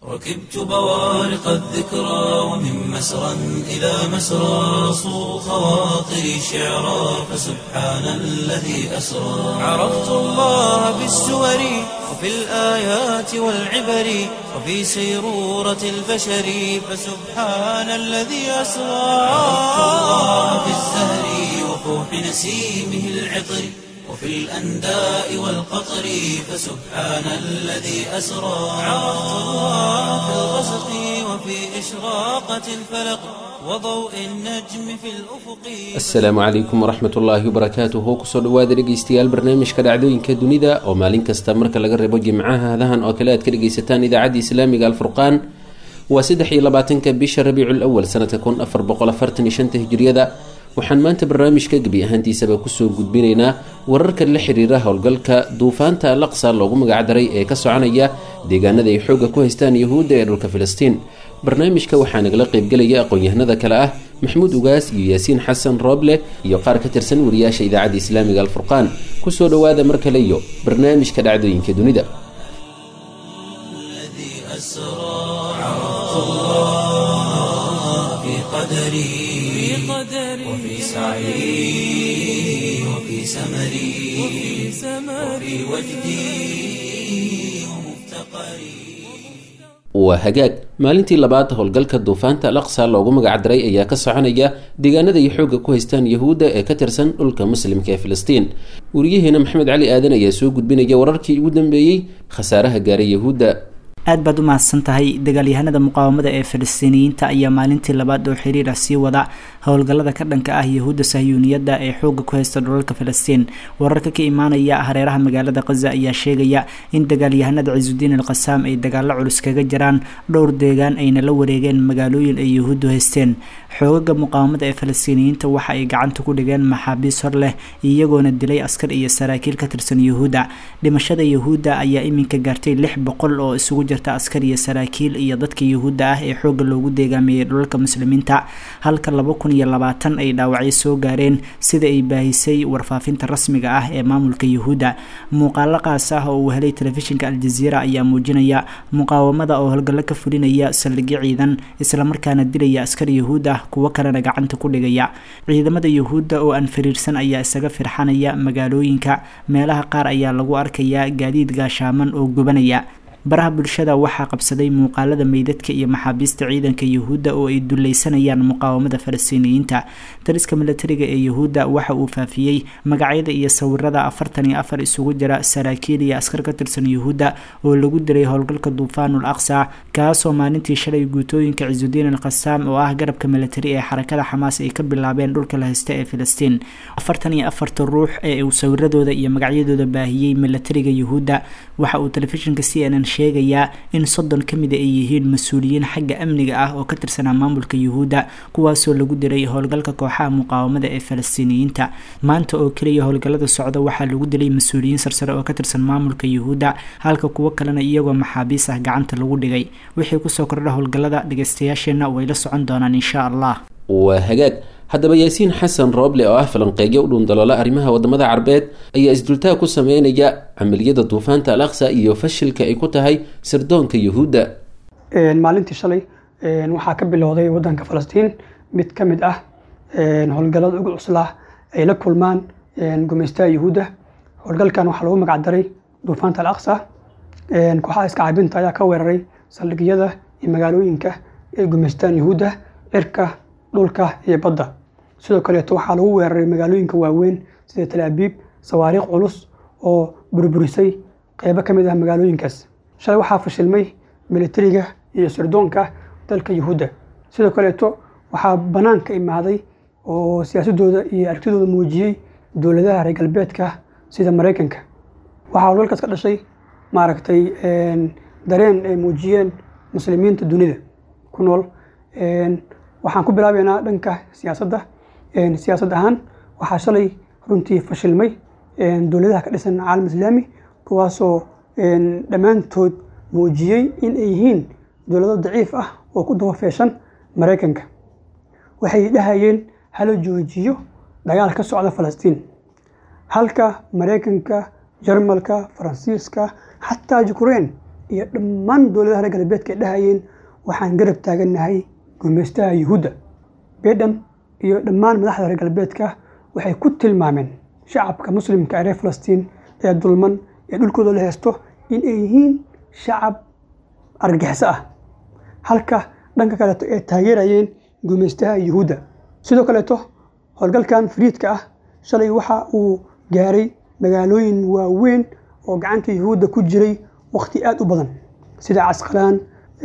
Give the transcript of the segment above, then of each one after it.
ركبت بوارق الذكرى ومن مسرى إلى مسرى صو خواطري شعرا فسبحان الذي أسرى عرفت الله بالسور وفي الآيات والعبر وفي سيرورة البشر فسبحان الذي أسرى عرفت الله بالزهر وفوح نسيمه العطر وفي الأنداء والقطر فسبحان الذي أسرى عرفت الله في الغسق وفي إشراقة الفلق وضوء النجم في الأفق asalaamu calaykum waraxmat ullaahi wabarakaatuhu kusoo dhawaada dhegeystayaal barnaamijka dhacdooyinka dunida oo maalin kasta marka laga reebo jimcaha hadahan oo kale aad ka dhegeysataan idaacadda islaamiga alfurqaan waa saddex iyo labaatanka bisha rabiicul awal sanadka kun afar boqol afartan iyo shanta hijriyada waxaan maanta barnaamijka gebi ahaantiisaba kusoo gudbinaynaa wararka la xiriira howlgalka duufaanta al aqsa loogu magacdaray ee ka soconaya deegaanada ay xoogga ku haystaan yuhuudda ee dhulka filistiin barnaamijka waxaa nagala qaybgelaya aqoon-yahanada kale ah maxamuud ugaas iyo yaasiin xasan rooble iyo qaar ka tirsan wariyaasha idaacadda islaamiga alfurqaan kusoo dhawaada mar kale iyo barnaamijka dhacdooyinka dunida الذي أسرى عرفت الله في قدري وفي سعي وفي سمري وفي وجدي ومفتقري waa hagaag maalintii labaad howlgalka duufaanta al aqsa loogu magacdaray ayaa ka soconaya deegaanada ay xoogga ku haystaan yuhuudda ee ka tirsan dhulka muslimka ee filistiin wariyaheena maxamed cali aadan ayaa soo gudbinaya wararkii ugu dambeeyey khasaaraha gaaray yuhuudda aad baad u mahadsan tahay dagaalyahanada muqaawamada ee falastiiniyiinta ayaa maalintii labaad oo xiriir ah sii wada howlgallada ka dhanka ah yahuudda sahyuuniyadda ee xoogga ku haysta dhulalka falastiin wararka ka imaanaya hareeraha magaalada khaza ayaa sheegaya in dagaalyahanada cisudiin al qasaam ay dagaalo culus kaga jiraan dhowr deegaan ayna la wareegeen magaalooyin ay yahuuddu haysteen xoogaga muqaawamada ee falastiiniyiinta waxa ay gacanta ku dhigeen maxaabiis hor leh iyagoona dilay askar iyo saraakiil ka tirsan yuhuudda dhimashada yuhuudda ayaa iminka gaartay lix boqol oo isugu jirta askar iyo saraakiil iyo dadka yuhuudda ah ee xoogga loogu deegaameeyey dhulalka muslimiinta halka laba kun iyo labaatan ay dhaawacyo soo gaareen sida ay baahisay warfaafinta rasmiga ah ee maamulka yuhuudda muuqaalo qaas ah oo uu helay telefishinka aljaziira ayaa muujinaya muqaawamada oo howlgallo ka fulinaya saldhigyo ciidan islamarkaana dilaya askar yuhuud ah kuwo kalena gacanta ku dhigaya ciidamada yuhuudda oo aan fariirsan ayaa isaga firxanaya magaalooyinka meelaha qaar ayaa lagu arkayaa gaadiid gaashaaman oo gubanaya baraha bulshada waxaa qabsaday muuqaalada meydadka iyo maxaabiista ciidanka yuhuudda oo ay duleysanayaan muqaawamada falastiiniyiinta taliska milatariga ee yuhuudda waxa uu faafiyey magacyada iyo sawirada afartan iyo afar isugu jira saraakiil iyo askar ka tirsan yuhuudda oo lagu dilay howlgalka duufaanul aqsa kaasoo maalintii shalay guutooyinka cisudiin al qasaam oo ah garabka milatari ee xarakada xamaas ay ka bilaabeen dhulka la haysta ee filistiin afartan iyo afarta ruux ee uu sawiradooda iyo magacyadooda baahiyey milatariga yuhuudda waxa uu telefishinka c n n sheegayaa in soddon ka mida ay yihiin mas-uuliyiin xagga amniga ah oo ka tirsanaa maamulka yuhuudda kuwaasoo lagu dilay howlgalka kooxaha muqaawamada ee falastiiniyiinta maanta oo keliya howlgallada socda waxaa lagu dilay mas-uuliyiin sarsare oo ka tirsan maamulka yuhuudda halka kuwo kalena iyagoo maxaabiis ah gacanta lagu dhigay wixii kusoo kordha howlgallada dhageystayaasheenna way la socon doonaan insha allah waa hagaag haddaba yaasiin xasan rooble oo ah falanqeeyo u dhuundaloola arrimaha wadamada carbeed ayaa isdultaag ku sameynaya camaliyada duufaanta al aqsa iyo fashilka ay ku tahay sirdoonka yuhuudda maalintii shalay waxaa ka bilowday wadanka falastiin mid ka mid ah howlgallada ugu cuslaa ay la kulmaan gumeystaha yuhuudda howlgalkan waxaa lagu magacdaray duufaanta al aqsa kooxaha iska cabinta ayaa ka weeraray saldhigyada iyo magaalooyinka ay gumeystaan yuhuudda cirka dhulka iyo badda sidoo kaleeto waxaa lagu weeraray magaalooyinka waaweyn sida talaabiib sawaariikh culus oo burburisay qeybo ka mid ah magaalooyinkaas shalay waxaa fashilmay militariga iyo sirdoonka dalka yuhuudda sidoo kaleeto waxaa banaanka imaaday oo siyaasadooda iyo aragtidooda muujiyey dowladaha reer galbeedka sida maraykanka waxaa howlgalkaas ka dhashay maaragtay dareen ay muujiyeen muslimiinta dunida ku nool waxaan ku bilaabeynaa dhanka siyaasadda siyaasad ahaan waxaa shalay runtii fashilmay dowladaha ka dhisan caalam islaami kuwaasoo dhammaantood muujiyey in ay yihiin dowlado daciif ah oo ku dabafeeshan maraykanka waxay dhahayeen hala joojiyo dagaal ka socda falastiin halka maraykanka jarmalka faransiiska xataa ukraine iyo dhammaan dowladaha reer galbeedka ay dhahayeen waxaan garab taagannahay gumaystaha yuhuudda baiden iyo dhammaan madaxda reer galbeedka waxay ku tilmaameen shacabka muslimka ee reer falastiin ee dulman ee dhulkooda la haysto in ay yihiin shacab argagixiso ah halka dhanka kaleeto ay taageerayeen gumaystaha yuhuudda sidoo kaleeto howlgalkan fariidka ah shalay waxa uu gaaray magaalooyin waaweyn oo gacanta yuhuudda ku jiray wakhti aad u badan sida casqalaan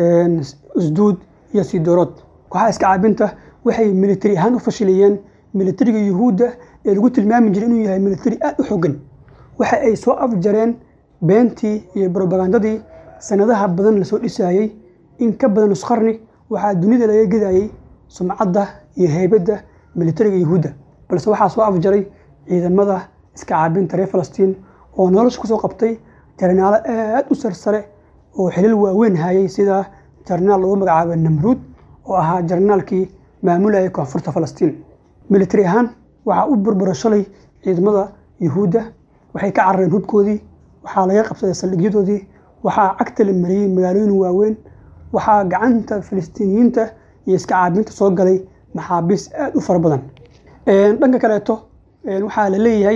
isduud iyo sidoorood kooxaha iska caabinta waxay militari ahaan u fashiliyeen militariga yuhuudda ee lagu tilmaami jiray inuu yahay militari aad u xogan waxa ay soo afjareen beentii iyo brobagandadii sanadaha badan lasoo dhisayey in ka badan nusqarni waxaa dunida laga gedayey sumcadda iyo heybadda militariga yuhuudda balse waxaa soo afjaray ciidamada iska caabinta reer falastiin oo nolosha kusoo qabtay jarnaalo aad u sarsare oo xilal waaweyn hayay sida jarnaal lagu magacaabo namruud oo ahaa jarnaalkii maamulayay koonfurta falastiin militari ahaan waxaa u burbura shalay ciidamada yuhuudda waxay ka carareen hubkoodii waxaa laga qabsaday saldhigyadoodii waxaa cagta la mariyey magaalooyin waaweyn waxaa gacanta falastiiniyiinta iyo iska caabinta soo galay maxaabiis aad u fara badan dhanka kaleeto waxaa la leeyahay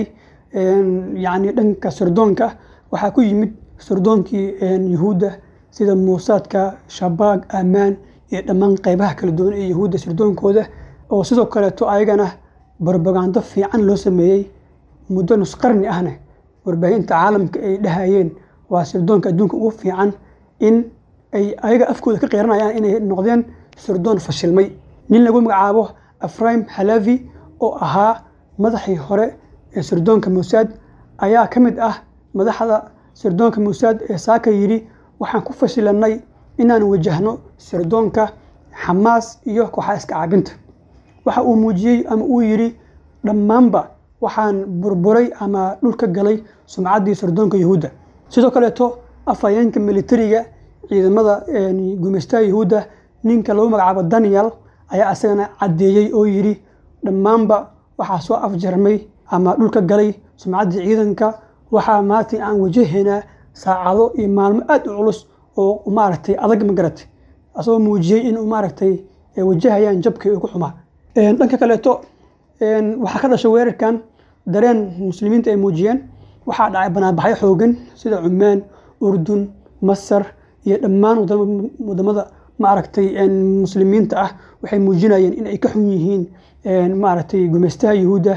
yani dhanka sirdoonka waxaa ku yimid sirdoonkii yuhuudda sida muusaadka shabaag ammaan iyo dhammaan qeybaha kala duwan ee yuhuudda sirdoonkooda oo sidoo kaleeto ayagana barbagando fiican loo sameeyey muddo nusqarni ahna warbaahinta caalamka ay dhahayeen waa sirdoonka adduunka ugu fiican in ay ayaga afkooda ka qeyranayaan inay noqdeen sirdoon fashilmay nin lagu magacaabo afraim halavi oo ahaa madaxii hore ee sirdoonka muusaad ayaa ka mid ah madaxda sirdoonka muusaad ee saaka yidhi waxaan ku fashilanay inaan wajahno sirdoonka xamaas iyo kooxaha iska caabinta waxa uu muujiyey ama uu yidhi dhammaanba waxaan burburay ama dhulka galay sumcaddii sirdoonka yuhuudda sidoo kaleeto afhayeenka militariga ciidamada gumaystaha yuhuudda ninka lagu magacaabo daniel ayaa isagana caddeeyey oo yidhi dhammaanba waxaa soo afjarmay ama dhulka galay sumcaddii ciidanka waxaa maanta aan wajahaynaa saacado iyo maalmo aad u culus oo maaragtay adag magaratay asagoo muujiyey inuu maaragtay wajahayaan jabkii ugu xumaa dhanka kaleeto waxaa ka dhashay weerarkan dareen muslimiinta ay muujiyeen waxaa dhacay banaanbaxyo xoogan sida cumaan urdun masar iyo dhammaan wadamada maaragtay muslimiinta ah waxay muujinayeen in ay ka xun yihiin maaragtay gumaystaha yuhuudda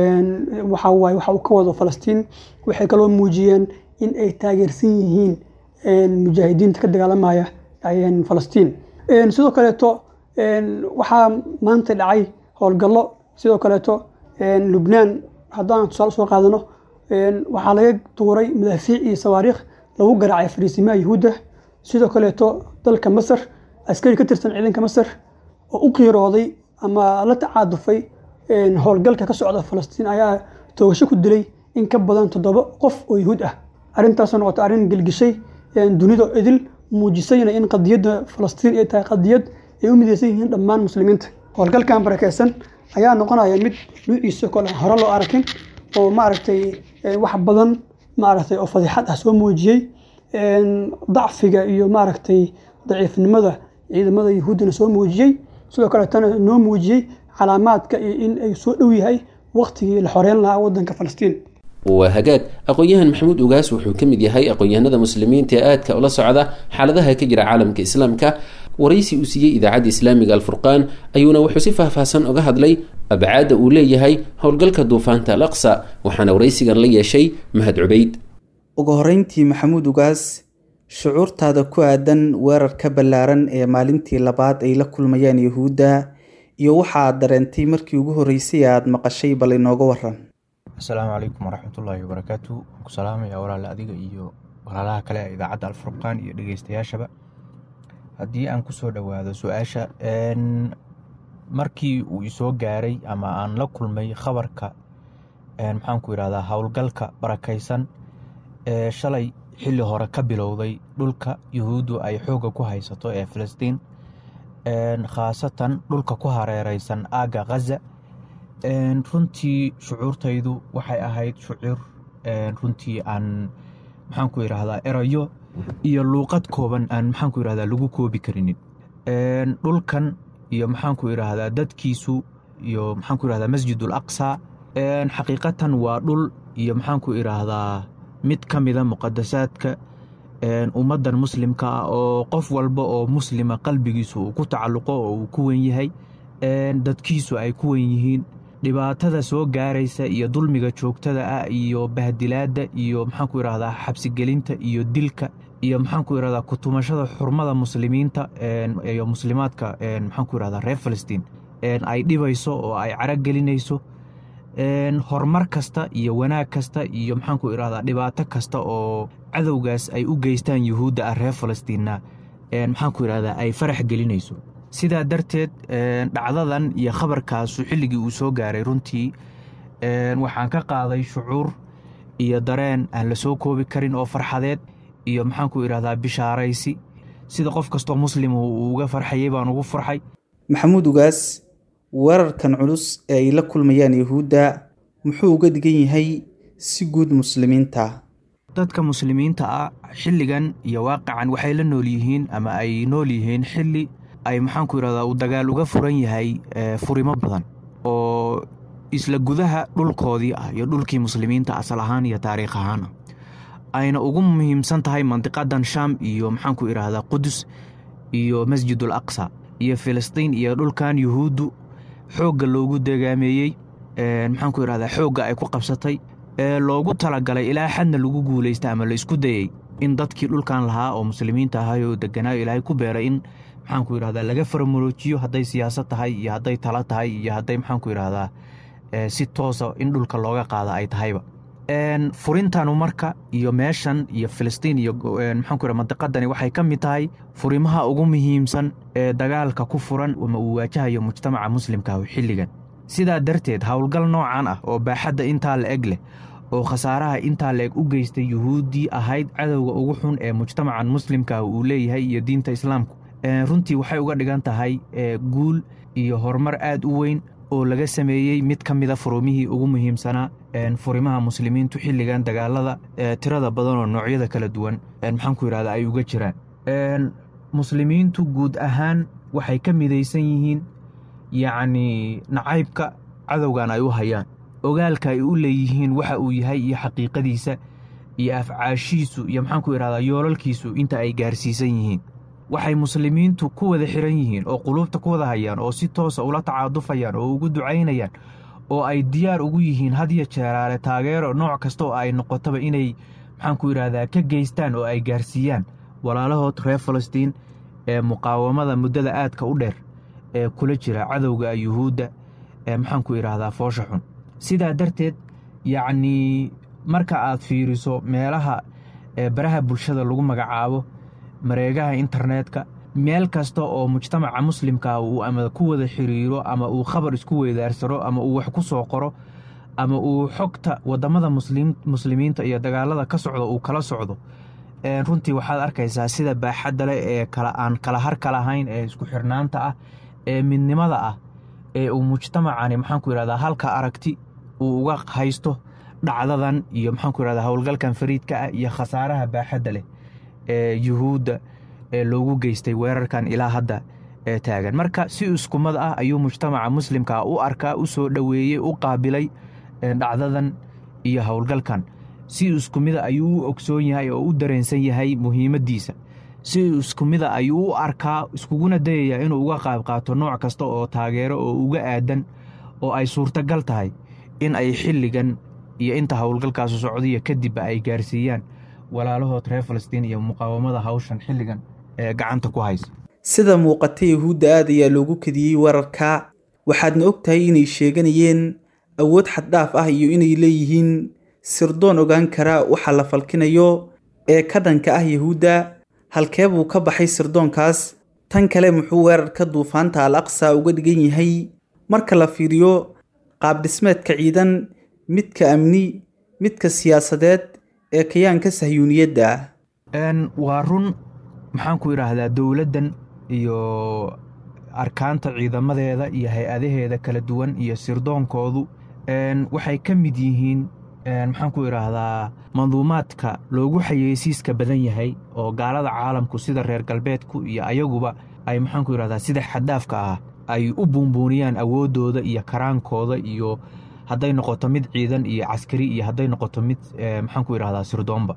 waxa waaye waxa uu ka wado falastiin waxay kaloo muujiyeen in ay taageersan yihiin mujaahidiinta ka dagaalamaya falastiin sidoo kaleeto waxaa maanta dhacay howlgallo sidoo kaleeto lubnaan haddaan tusaale soo qaadano waxaa laga tuuray madaafiic iyo sawaariikh lagu garaacay fariisimaha yuhuudda sidoo kaleeto dalka masar askari ka tirsan ciidanka masar oo u qiirooday ama la tacaadufay howlgalka ka socda falastiin ayaa toogasho ku dilay in ka badan toddoba qof oo yuhuud ah arrintaasoo noqotay arrin gelgishay dunida idil muujisayna in qadiyadda falastiin ay tahay qadiyad ay u midaysan yihiin dhammaan muslimiinta howlgalkan barakeysan ayaa noqonaya mid nuuciisa kole hore loo arkin oo maaragtay wax badan maaragtay oo fadiixad ah soo muujiyey dacfiga iyo maaragtay daciifnimada ciidamada yuhuuddana soo muujiyey sidoo kaleetana noo muujiyey calaamaadka iyo in ay soo dhow yahay waktigii la xoreyn lahaa wadanka falastiin waa hagaag aqoon-yahan maxamuud ugaas wuxuu ka mid yahay aqoon-yahanada muslimiinta ee aadka ula socda xaaladaha ka jira caalamka islaamka waraysi uu siiyey idaacadda islaamiga alfurqaan ayuuna wuxuu si faahfaahsan oga hadlay abcaadda uu leeyahay howlgalka duufaanta al aqsa waxaana waraysigan la yeeshay mahad cubayd ugu horreyntii maxamuud ugaas shucuurtaada ku aadan weerarka ballaaran ee maalintii labaad ay la kulmayaan yuhuudda iyo waxa aad dareentay markii ugu horreysay aada maqashay bal inooga waran asalaamu calaykum waraxmatullaahi wabarakaatu ku salaamaya walaale adiga iyo walaalaha kale ee idaacadda alfurqaan iyo dhegeystayaashaba haddii aan kusoo dhowaado su-aasha markii uu isoo gaaray ama aan la kulmay khabarka maxaanku yidhahdaa howlgalka barakaysan ee shalay xilli hore ka bilowday dhulka yuhuuddu ay xoogga ku haysato ee filistiin khaasatan dhulka ku hareereysan aagga khaza runtii shucuurtaydu waxay ahayd shucuur runtii aan maxaanku yidhaahdaa erayo iyo luuqad kooban aan maxaanku yidhahdaa lagu koobi karinin dhulkan iyo maxaanku idhaahdaa dadkiisu iyo maxaanku idhahdaa masjidul aqsa xaqiiqatan waa dhul iyo maxaanku idhaahdaa mid ka mida muqadasaadka ummaddan muslimka ah oo qof walba oo muslima qalbigiisu uu ku tacalluqo oo uu ku wen yahay dadkiisu ay ku wen yihiin dhibaatada soo gaaraysa iyo dulmiga joogtada ah iyo bahdilaadda iyo maxaanku idhahdaa xabsigelinta iyo dilka iyo maxaanku idhahdaa kutumashada xurmada muslimiinta iyo muslimaadka maxaanku idhahdaa reer falastiin ay dhibayso oo ay caragelinayso horumar kasta iyo wanaag kasta iyo maxaanku idhahdaa dhibaato kasta oo cadowgaas ay u geystaan yuhuudda ah reer falastiinna maxaanku idhahdaa ay farax gelinayso sidaa darteed dhacdadan iyo khabarkaasu xilligii uu soo gaaray runtii waxaan ka qaaday shucuur iyo dareen aan la soo koobi karin oo farxadeed iyo maxaanku idhahdaa bishaaraysi sida qof kastoo muslimu uu uga farxayay baan ugu farxay maxamuud ugaas weerarkan culus ee ay la kulmayaan yuhuudda muxuu uga dhigan yahay si guud muslimiinta dadka muslimiinta ah xilligan iyo waaqican waxay la nool yihiin ama ay nool yihiin xilli ay maxaanku idhahdaa uu dagaal uga furan yahay furimo badan oo isla gudaha dhulkoodii ah iyo dhulkii muslimiinta asal ahaan iyo taariikh ahaan ah ayna ugu muhiimsan tahay mandiqadan sham iyo maxaanku idhaahdaa qudus iyo masjidul aqsa iyo filistiin iyo dhulkan yuhuuddu xoogga loogu degaameeyey maxaanku idhahdaa xoogga ay ku qabsatay ee loogu talagalay ilaa xadna lagu guulaysta ama la isku dayey in dadkii dhulkan lahaa oo muslimiinta ahay oo deganaayo ilaahay ku beeray in maxaanku idhahdaa laga faramuloojiyo hadday siyaasad tahay iyo hadday talo tahay iyo hadday maxaanku idhahdaa si toosa in dhulka looga qaada ay tahayba furintanu marka iyo meeshan iyo filistiin iyo maxaanku idhahda mandiqadani waxay ka mid tahay furimaha ugu muhiimsan ee dagaalka ku furan ama uu waajahayo mujtamaca muslimka xilligan sidaa darteed howlgal noocan ah oo baaxadda intaa la eg leh oo khasaaraha intaa la eg u geystay yuhuuddii ahayd cadowga ugu xun ee mujtamacan muslimka uu leeyahay iyo diinta islaamku runtii waxay uga dhigan tahay guul iyo horumar aad u weyn oo laga sameeyey mid ka mida furumihii ugu muhiimsanaa furimaha muslimiintu xilligan dagaalada tirada badan oo noocyada kala duwan maxaanku yidhahda ay uga jiraan muslimiintu guud ahaan waxay ka midaysan yihiin yacnii nacaybka cadowgan ay u hayaan ogaalka ay u leeyihiin waxa uu yahay iyo xaqiiqadiisa iyo afcaashiisu iyo maxaanku idhahdaa yoolalkiisu inta ay gaarsiisan yihiin waxay muslimiintu ku wada xiran yihiin oo quluubta ku wada hayaan oo si toosa ula tacaadufayaan oo ugu ducaynayaan oo ay diyaar ugu yihiin hadya jeeraale taageero nooc kasta oo ay noqotaba inay maxaanku idhahdaa ka geystaan oo ay gaarsiiyaan walaalahood reer falastiin ee muqaawamada muddada aadka u dheer ee kula jira cadowga yuhuudda ee maxaanku idhaahdaa foosha xun sidaa darteed yacnii marka aad fiiriso meelaha ee baraha bulshada lagu magacaabo mareegaha internetka meel kasta oo mujtamaca muslimka uu ama ku wada xiriiro ama uu khabar isku weydaarsano ama uu wax ku soo qoro ama uu xogta wadamada muslimiinta iyo dagaalada ka socda uu kala socdo runtii waxaad arkaysaa sida baaxadda leh ee aan kala harka lahayn ee isku xirnaanta ah ee midnimada ah ee uu mujtamacani maxaanku yidhahdaa halka aragti uu uga haysto dhacdadan iyo maxaanku yidhahdaa howlgalkan fariidka ah iyo khasaaraha baaxadda leh ee yuhuudda ee loogu geystay weerarkan ilaa hadda ee taagan marka si iskumad ah ayuu mujtamaca muslimka u arkaa u soo dhoweeyey u qaabilay dhacdadan iyo howlgalkan si iskumida ayuu u ogsoon yahay oo u dareensan yahay muhiimaddiisa si iskumida ayuu u arkaa iskuguna dayayaa inuu uga qaab qaato nooc kasta oo taageero oo uga aadan oo ay suurtagal tahay in ay xilligan iyo inta howlgalkaasu socdiya kadibba ay gaarsiiyaan walaalahood reer falastiin iyo muqaawamada hawshan xilligan ee gacanta ku haysa sida muuqata yuhuudda aad ayaa loogu kadiyey wararka waxaadna og tahay inay sheeganayeen awood xaddhaaf ah iyo inay leeyihiin sirdoon ogaan kara waxa la falkinayo ee ka dhanka ah yuhuudda halkee buu ka baxay sirdoonkaas tan kale muxuu weerarka duufaanta al aqsa uga dhigan yahay marka la fiiriyo qaabdhismeedka ciidan midka amni midka siyaasadeed ee kayaanka sahyuuniyadda waa run maxaanku idhaahdaa dowladdan iyo arkaanta ciidamadeeda iyo hay-adaheeda kala duwan iyo sirdoonkoodu waxay ka mid yihiin maxaan ku idhaahdaa manduumaadka loogu xayeysiiska badan yahay oo gaalada caalamku sida reer galbeedku iyo ayaguba ay maxaan ku idhahdaa sida xaddaafka ah ay u buunbuuniyaan awooddooda iyo karaankooda iyo hadday noqoto mid ciidan iyo caskari iyo hadday noqoto mid maxaan ku idhahdaa sirdoonba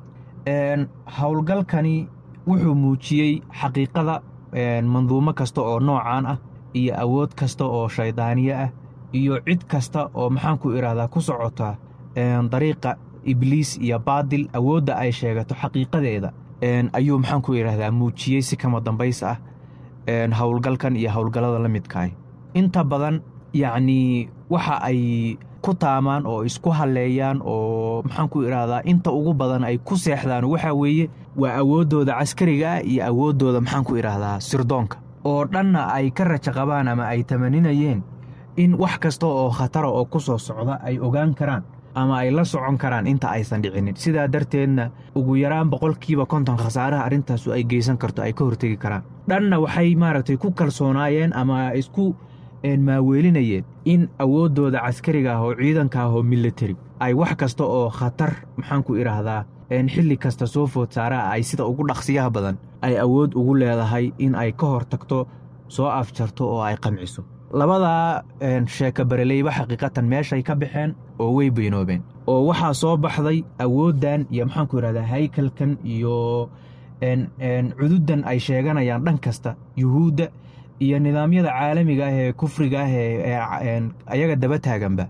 howlgalkani wuxuu muujiyey xaqiiqada manduumo kasta oo noocaan ah iyo awood kasta oo shaydaaniye ah iyo cid kasta oo maxaan ku idhahdaa ku socota dariiqa ibliis iyo baadil awoodda ay sheegato xaqiiqadeeda ayuu maxaan ku idhahdaa muujiyey si kama dambays ah howlgalkan iyo howlgallada la midkaah inta badan yacnii waxa ay ku taamaan oo isku halleeyaan oo maxaan ku idhaahdaa inta ugu badan ay ku seexdaan waxaa weeye waa awooddooda caskariga ah iyo awooddooda maxaan ku idhaahdaa sirdoonka oo dhanna ay ka raja qabaan ama ay tamaninayeen in wax kasta oo khatara oo ku soo socda ay ogaan karaan ama ay la socon karaan inta aysan dhicinin sidaa darteedna ugu yaraan boqolkiiba konton khasaaraha arrintaasu ay geysan karto ay ka hortegi karaan dhanna waxay maaragtay ku kalsoonaayeen ama isku maaweelinayeen in awooddooda caskariga ah oo ciidanka ah oo militari ay wax kasta oo khatar maxaan ku idhaahdaa xilli kasta soo food saaraa ay sida ugu dhaqsiyaha badan ay awood ugu leedahay in ay ka hor tagto soo afjarto oo ay qamciso labadaa sheeka bareleyba xaqiiqatan meeshay ka baxeen oo way beynoobeen oo waxaa soo baxday awooddan iyo maxaanku idhahdaa haykalkan iyo cududdan ay sheeganayaan dhan kasta yuhuudda iyo nidaamyada caalamiga ah ee kufriga ah ee ayaga daba taaganba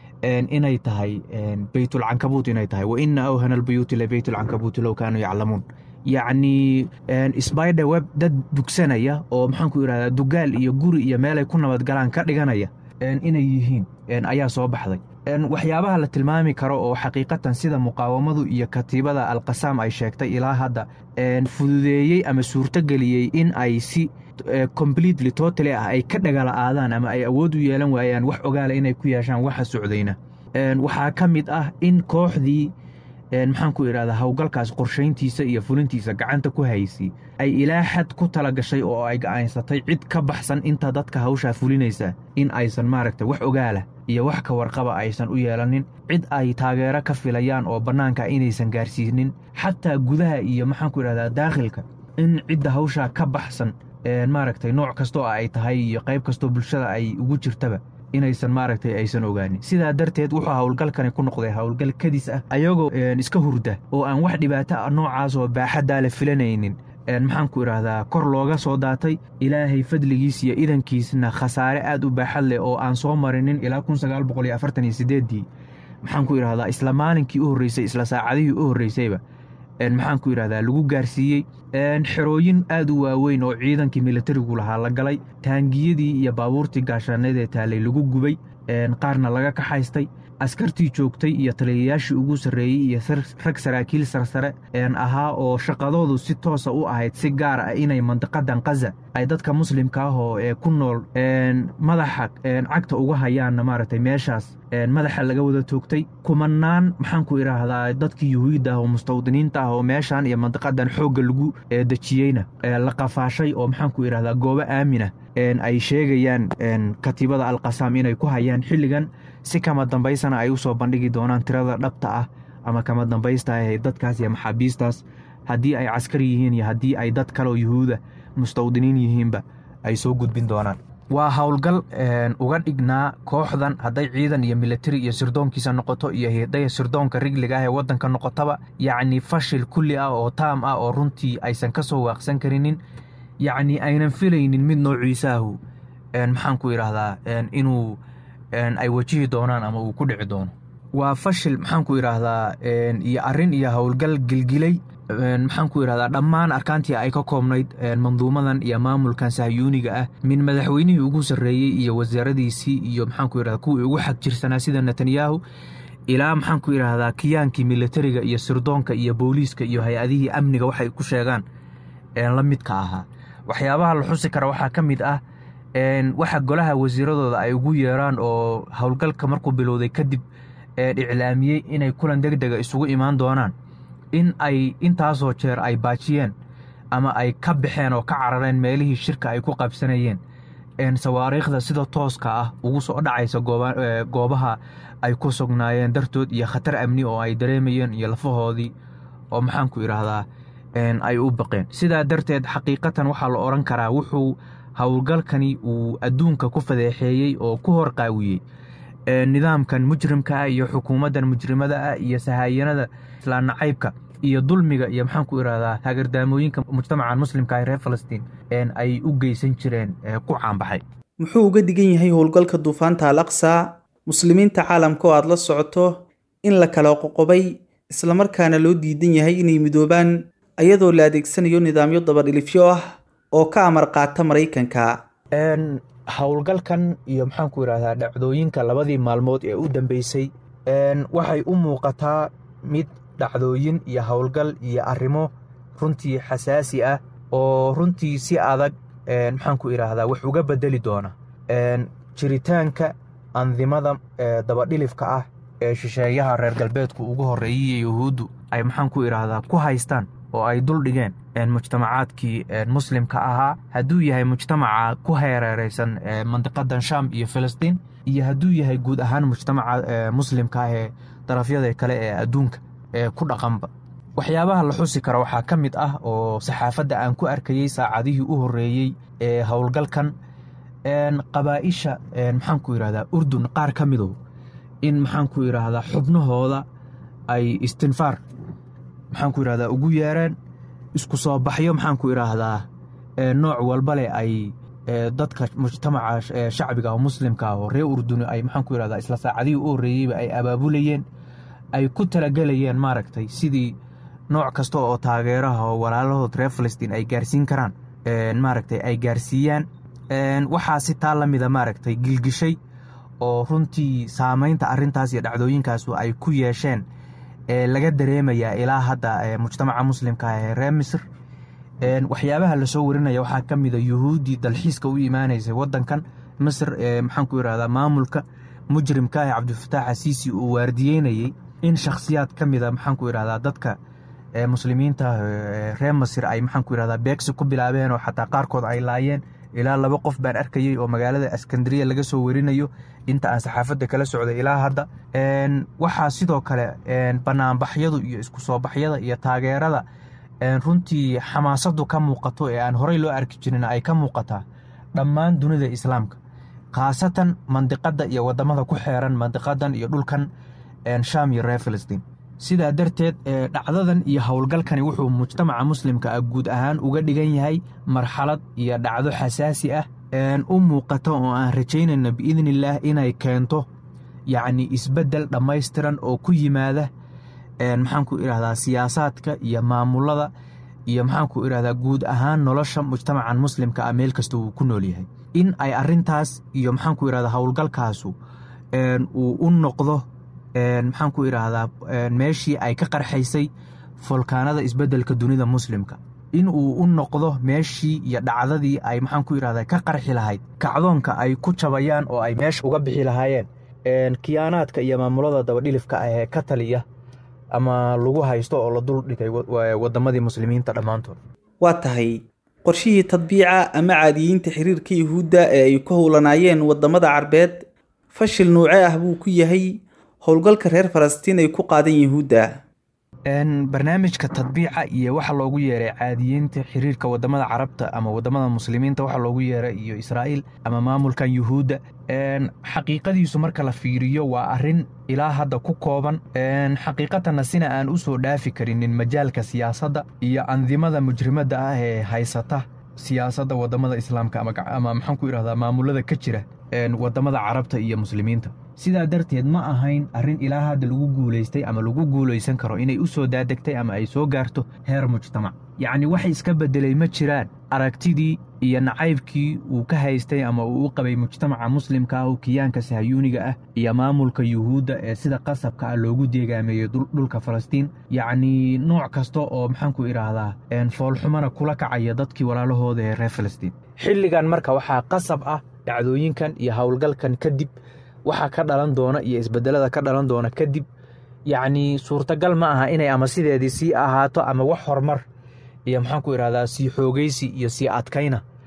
inay tahay beytulcankabuut inay tahay wa ina awhana albuyuuti lebeytulcankabuuti low kaanuu yaclamuun yacnii sbider web dad dugsanaya oo maxaanku idhahdaa dugaal iyo guri iyo meelay ku nabadgalaan ka dhiganaya inay yihiin ayaa soo baxday waxyaabaha la tilmaami karo oo xaqiiqatan sida muqaawamadu iyo katiibada alqasaam ay sheegtay ilaa hadda fududeeyey ama suurtogeliyey in ay si completely totally ah ay ka dhagala'aadaan ama ay awood u yeelan waayaan wax ogaala inay ku yeeshaan waxa socdayna waxaa ka mid ah in kooxdii maxaan ku idhahdaa howlgalkaas qorshayntiisa iyo fulintiisa gacanta ku haysay ay ilaa xad ku tala gashay oo ay ga'aansatay cid ka baxsan inta dadka hawshaa fulinaysa in aysan maaragtay wax ogaala iyo wax ka warqaba aysan u yeelanin cid ay taageero ka filayaan oo bannaanka inaysan gaarsiinin xataa gudaha iyo maxaanku idhahdaa daakhilka in cidda hawshaa ka baxsan maaragtay nooc kastoo ay tahay iyo qayb kastoo bulshada ay ugu jirtaba inaysan maaragtay aysan ogaanin sidaa darteed wuxuu howlgalkani ku noqday howlgal kadis ah ayagoo iska hurda oo aan wax dhibaato ah noocaas oo baaxaddaa la filanaynin maxaanku idhaahdaa kor looga soo daatay ilaahay fadligiis iyo idankiisna khasaare aad u baaxad leh oo aan soo marinin ilaa kun sagaal boqol iyo afartan iyo sideeddii maxaanku idhahdaa isla maalinkii u horreysay isla saacadihii u horreysayba maxaanku idhahdaa lagu gaarsiiyey xerooyin aad u waaweyn oo ciidankii militarigu lahaa la galay taangiyadii iyo baabuurtii gaashaaneedee taalay lagu gubay qaarna laga kaxaystay askartii joogtay iyo taliyayaashii ugu sarreeyey iyo rag saraakiil sarsare ahaa oo shaqadoodu si toosa u ahayd si gaar ah inay mandiqadan kaza ay dadka muslimka ah oo ee ku nool madaxa cagta uga hayaanna maaragtay meeshaas madaxa laga wada toogtay kumanaan maxaanku idhaahdaa dadkii yuhuudda ah oo mustawdiniinta ah oo meeshan iyo mandiqadan xoogga lagu dejiyeyna la qafaashay oo maxaanku idhahdaa goobo aamina ay sheegayaan katiibada alqasaam inay ku hayaan xilligan si kama dambaysana ay u soo bandhigi doonaan tirada dhabta ah ama kama dambaysta ah dadkaas iyo maxaabiistaas haddii ay caskari yihiin iyo haddii ay dad kaleoo yuhuuda mustawdiniin yihiinba ay soo gudbin doonaan waa howlgal uga dhignaa kooxdan hadday ciidan iyo militari iyo sirdoonkiisa noqoto iyo hiday sirdoonka rigliga ah ee waddanka noqotaba yacni fashil kulli ah oo taam ah oo runtii aysan ka soo waaqsan karinin yacni aynan filaynin mid noociisaahu maxaanku idhaahdaa inuu ay wajihi doonaan ama uu ku dhici doono waa fashil maxaanku idhaahdaa iyo arrin iyo howlgal gilgilay maxaanku idhahdaa dhammaan arkaantii ay ka koobnayd manduumadan iyo maamulkan sahyuuniga ah min madaxweynihii ugu sarreeyey iyo wasaaradiisii iyo maxaanku idhahdaa kuwii ugu xag jirsanaa sida netanyahu ilaa maxaanku idhaahdaa kiyaankii militariga iyo sirdoonka iyo booliiska iyo hay-adihii amniga waxay ku sheegaan la midka ahaa waxyaabaha la xusi kara waxaa ka mid ah waxa golaha wasiiradooda ay ugu yeeraan oo howlgalka markuu bilowday kadib iclaamiyey inay kulan deg dega isugu imaan doonaan in ay intaasoo jeer ay baajiyeen ama ay ka baxeen oo ka carareen meelihii shirka ay ku qabsanayeen sawaariikhda sida tooska ah ugu soo dhacaysa goobaha ay ku sugnaayeen dartood iyo khatar amni oo ay dareemayeen iyo lafahoodii oo maxaanku idhaahdaa ay u baqeen sidaa darteed xaqiiqatan waxaa la odhan karaa wuxuu howlgalkani uu adduunka ku fadeexeeyey oo ku horqaawiyey nidaamkan mujrimka ah iyo xukuumaddan mujrimada ah iyo sahaayanada islaan nacaybka iyo dulmiga iyo maxaanku idhahdaa hagardaamooyinka mujtamacan muslimka ee reer falastiin ay u geysan jireen ku caanbaxay muxuu uga digan yahay howlgalka duufaanta al aqsa muslimiinta caalamka oo aad la socoto in la kala qoqobay islamarkaana loo diidan yahay inay midoobaan ayadoo la adeegsanayo nidaamyo dabadhilifyo ah oo ka amar qaata maraykanka howlgalkan iyo maxaanku idhahdaa dhacdooyinka labadii maalmood ee u dambeysay waxay u muuqataa mid dhacdooyin iyo howlgal iyo arrimo runtii xasaasi ah oo runtii si adag maxaanku idhaahdaa wax uga bedeli doona jiritaanka andimada dabadhilifka ah ee shisheeyaha reer galbeedku ugu horreeyay yuhuuddu ay maxaanku idhaahdaa ku haystaan oo ay dul dhigeen mujtamacaadkii muslimka ahaa hadduu yahay mujtamaca ku heereereysan mandiqadan sham iyo filistiin iyo hadduu yahay guud ahaan mujtamaca muslimka ah ee darafyada kale ee adduunka ee ku dhaqanba waxyaabaha la xusi karo waxaa ka mid ah oo saxaafadda aan ku arkayey saacadihii u horreeyey ee howlgalkan qabaa'isha maxaanku idhahdaa urdun qaar ka midow in maxaanku idhaahdaa xubnahooda ay istinfaar maxaanku idhahdaa ugu yeereen isku soo baxyo maxaanku idhaahdaa nooc walba leh ay dadka mujtamaca shacbiga oo muslimka ah oo reer urduni ay maxaanku idhahdaa isla saacadihii u horreeyeyba ay abaabulayeen ay ku talagelayeen maaragtay sidii nooc kasta oo taageeraha oo walaalahood reer falastiin ay gaarsiin karaan maaragtay ay gaarsiiyaan waxaa si taa la mida maaragtay gilgishay oo runtii saamaynta arrintaas iyo dhacdooyinkaasu ay ku yeesheen laga dareemayaa ilaa hadda mujtamaca muslimka ah ee reer misr waxyaabaha lasoo warinaya waxaa ka mida yuhuuddii dalxiiska u imaanaysay waddankan misr ee maxaanku idhahdaa maamulka mujrimka ah cabdifataax asiisi uu waardiyeynayey in shakhsiyaad ka mida maxaanku idhahdaa dadka muslimiinta reer masir ay maxaanku idhahdaa beegsi ku bilaabeen oo xataa qaarkood ay laayeen ilaa laba qof baan arkayey oo magaalada askandariya laga soo warinayo inta aan saxaafadda kala socday ilaa hadda waxaa sidoo kale banaanbaxyadu iyo isku soo baxyada iyo taageerada runtii xamaasadu ka muuqato ee aan horey loo arki jirin ay ka muuqataa dhammaan dunida islaamka khaasatan mandiqadda iyo wadamada ku xeeran mandiqadan iyo dhulkan sham iyo reer filistiin sidaa darteed dhacdadan iyo howlgalkani wuxuu mujtamaca muslimka ah guud ahaan uga dhigan yahay marxalad iyo dhacdo xasaasi ah u muuqata oo aan rajaynayno biidnillaah inay keento yacni isbeddel dhammaystiran oo ku yimaada maxaanku idhahdaa siyaasaadka iyo maamulada iyo maxaanku idhahdaa guud ahaan nolosha mujtamacan muslimka ah meel kasta uu ku nool yahay in ay arrintaas iyo maxaanku idhahdaa howlgalkaasu uu u noqdo maxaanku idhaahdaa meeshii ay ka qarxaysay folkaanada isbeddelka dunida muslimka in uu u noqdo meeshii iyo dhacdadii ay maxaanku idhahdaa ka qarxi lahayd kacdoonka ay ku jabayaan oo ay meesha uga bixi lahaayeen kiyaanaadka iyo maamulada dabadhilifka ah ee ka taliya ama lagu haysto oo la dul dhigay waddamadii muslimiinta dhammaantood waa tahay qorshihii tadbiica ama caadiyiinta xiriirka yuhuudda ee ay ku howlanaayeen waddamada carbeed fashil nuuce ah buu ku yahay howlgalka reer falastiin ay ku qaadan yuhuudda barnaamijka tadbiica iyo waxa loogu yeeray caadiyiinta xiriirka wadamada carabta ama wadamada muslimiinta waxa loogu yeeray iyo israa'iil ama maamulkan yuhuudda xaqiiqadiisu marka la fiiriyo waa arrin ilaa hadda ku kooban xaqiiqatanna sina aan u soo dhaafi karinin majaalka siyaasadda iyo andimada mujrimadda ah ee haysata siyaasadda wadamada islaamka ama maxaanku idhahdaa maamulada ka jira wadamada carabta iyo muslimiinta sidaa darteed ma ahayn arrin ilaa hadda lagu guulaystay ama lagu guulaysan karo inay u soo daadegtay ama ay soo gaarto heer mujtamac yacni wax iska beddelay ma jiraan aragtidii iyo nacaybkii uu ka haystay ama uu u qabay mujtamaca muslimka ah oo kiyaanka sahayuuniga ah iyo maamulka yuhuudda ee sida qasabka ah loogu deegaameeyey dhulka falastiin yacnii nooc kasta oo maxaanku idhaahdaa foolxumana kula kacaya dadkii walaalahooda ee reer falastiin xilligan marka waxaa qasab ah dhacdooyinkan iyo howlgalkan kadib waxa ka dhalan doona iyo isbedelada ka dhalan doona kadib yacnii suurtagal ma aha inay ama sideedii sii ahaato ama wax horumar iyo maxaanku idhahdaa sii xoogaysi iyo sii adkayna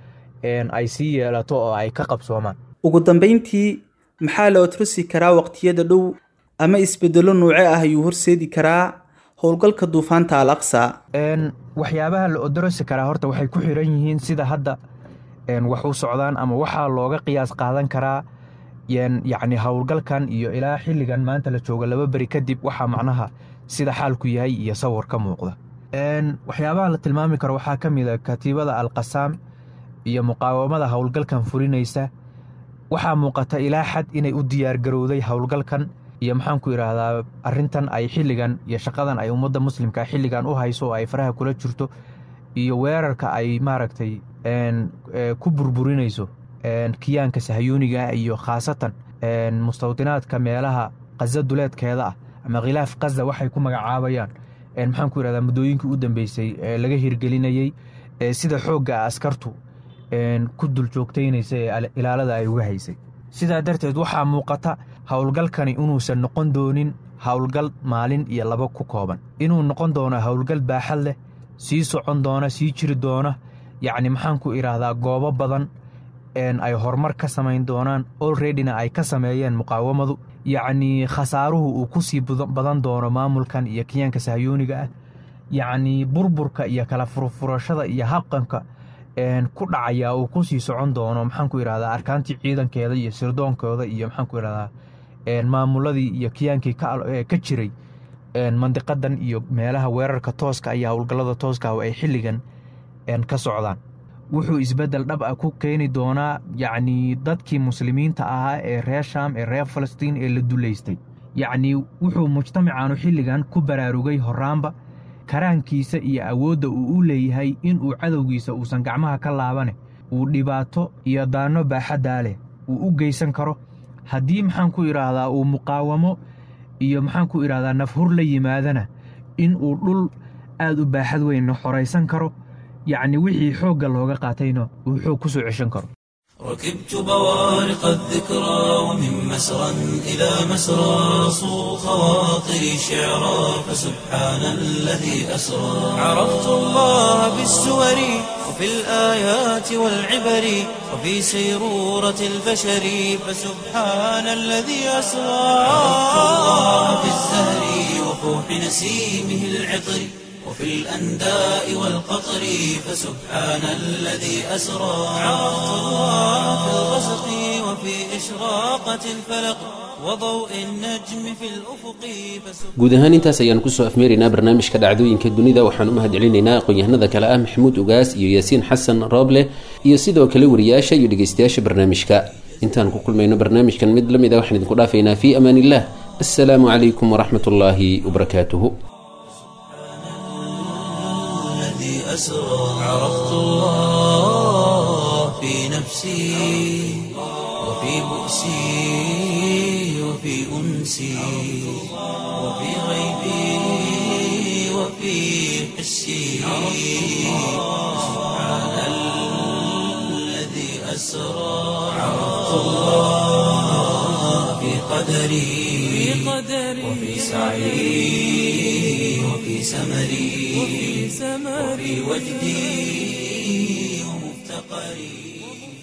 ay sii yeelato oo ay ka qabsoomaan ugu dambeyntii maxaa la otrosi karaa waqtiyada dhow ama isbedelo nuuce ah ayuu horseedi karaa howlgalka duufaanta al aqsa waxyaabaha la odorosi karaa horta waxay ku xiran yihiin sida hadda wax u socdaan ama waxaa looga qiyaas qaadan karaa yacni howlgalkan iyo ilaa xilligan maanta la jooga laba beri kadib waxaa macnaha sida xaalku yahay iyo sawir ka muuqda waxyaabaha la tilmaami karo waxaa ka mid a katiibada alqasaam iyo muqaawamada howlgalkan fulinaysa waxaa muuqata ilaa xad inay u diyaargarowday howlgalkan iyo maxaanku idhaahdaa arrintan ay xilligan iyo shaqadan ay ummadda muslimka xilligan u hayso oo ay faraha kula jirto iyo weerarka ay maaragtay ku burburinayso kiyaanka sahyuuniga iyo khaasatan mustawdinaadka meelaha kaza duleedkeeda ah ama khilaaf kaza waxay ku magacaabayaan maxaanku idhahdaa muddooyinkii u dambeysay ee laga hirgelinayey sida xoogga askartu ku dul joogtaynaysa ee ilaalada ay uga haysay sidaa darteed waxaa muuqata howlgalkani inuusan noqon doonin howlgal maalin iyo laba ku kooban inuu noqon doono howlgal baaxad leh sii socon doona sii jiri doona yacni maxaanku idhaahdaa goobo badan ay horumar ka samayn doonaan olreadyna ay ka sameeyeen muqaawamadu yacnii khasaaruhu uu ku sii badan doono maamulkan iyo kiyaanka sahyuuniga ah yacnii burburka iyo kala furfurashada iyo habqanka ku dhacaya uu ku sii socon doono maxaanku idhahdaa arkaantii ciidankeeda iyo sirdoonkooda iyo maxaanku idhahdaa maamuladii iyo kiyaankii ka jiray mandiqadan iyo meelaha weerarka tooska iyo howlgallada tooska ay xilligan ka socdaan wuxuu isbeddel dhab ah ku keeni doonaa yacnii dadkii muslimiinta ahaa ee reer shaam ee reer falastiin ee la dulaystay yacnii wuxuu mujtamacaanu xilligan ku baraarugay horraanba karaankiisa iyo awoodda uu u leeyahay inuu cadowgiisa uusan gacmaha ka laabane uu dhibaato iyo daanno baaxaddaa leh uu u geysan karo haddii maxaanku idhaahdaa uu muqaawamo iyo maxaanku idhahdaa nafhur la yimaadana inuu dhul aad u baaxad weynna xoraysan karo yacni wixii xoogga looga qaatayna uu xoog ku soo ceshan karo ركبت بوارق الذكرى ومن مسرى إلى مسرى صو خواطري شعرا فسبحان الذي أسرى عرفت الله بالسور وفي الآيات والعبر وفي سيرورة البشر فسبحان الذي أسرى عرفت الله بالزهر وفوح نسيمه العطر وفي الأنداء والقطر فسبحان الذي أسرى عرفت الله في الغسق وفي إشراقة الفلق وضوء النجم في الأفق guud ahaan intaas ayaan kusoo afmeeraynaa barnaamijka dhacdooyinka dunida waxaan u mahadcelinaynaa aqoon-yahanada kale ah maxamuud ugaas iyo yaasiin xasan rooble iyo sidoo kale wariyaasha iyo dhegeystayaasha barnaamijka intaan ku kulmayno barnaamijkan mid la mid a waxaan idinku dhaafaynaa fii amaan illah assalaamu calaykum waraxmat ullaahi wabarakaatuhu الذي أسرى عرفت الله في نفسي وفي بؤسي وفي أنسي وفي غيبي وفي حسي سبحان الذي أسرى عرفت الله في قدري وفي سعي وفي سمري وفي وجدي ومفتقري